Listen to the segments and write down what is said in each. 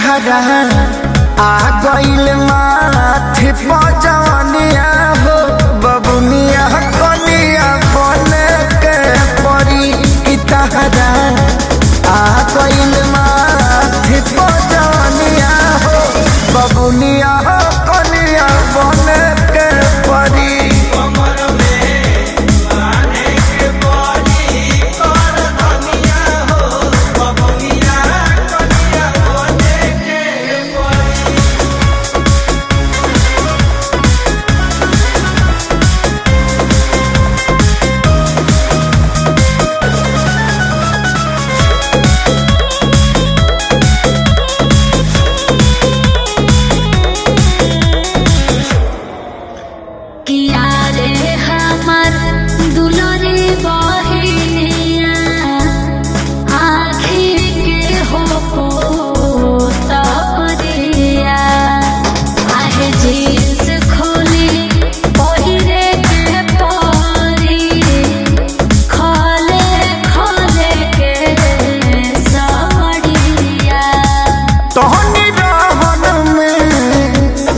तहरा आ गइल माथे पजवनिया हो बबुनिया कनिया बने के परी की तहरा आ गइल माथे पजवनिया हो बबुनिया कनिया बने के परी किया रे हमर दुलरे बहिनिया आँखी के हो पोतरिया आहे जींस खोली पहिरे के परी खोले खोले के साड़िया तोहनी रहन में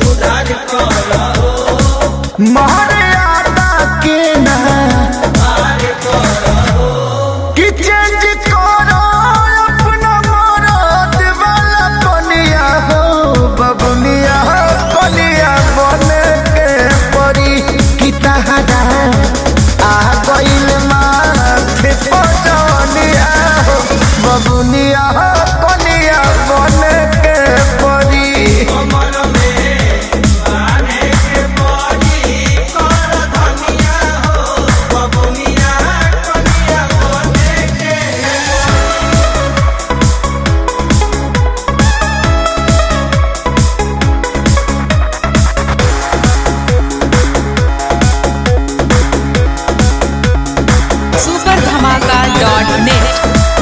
मर्यादा के ना कि चेंज करो अपना मरद वाला बनिया हो बबुनिया बनिया बने के परी कि तहरा आ गइल माथे पजनिया हो बबुनिया बनिया बने के परी सुपर धमाका डॉट नेट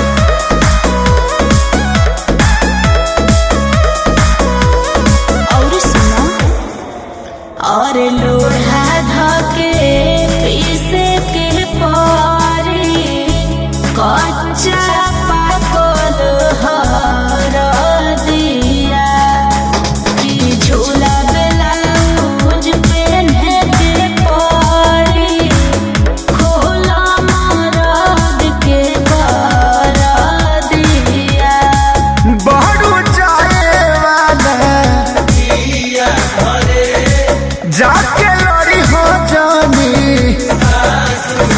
और सुनो और लोढ़ा धके पीसे के पारी कच्चा पाकल हर दिया कि झूला ब्लाउज पहने के पारी खोला मरद के कर दिया बहरू जाए वाला जाके लड़ी हो जानी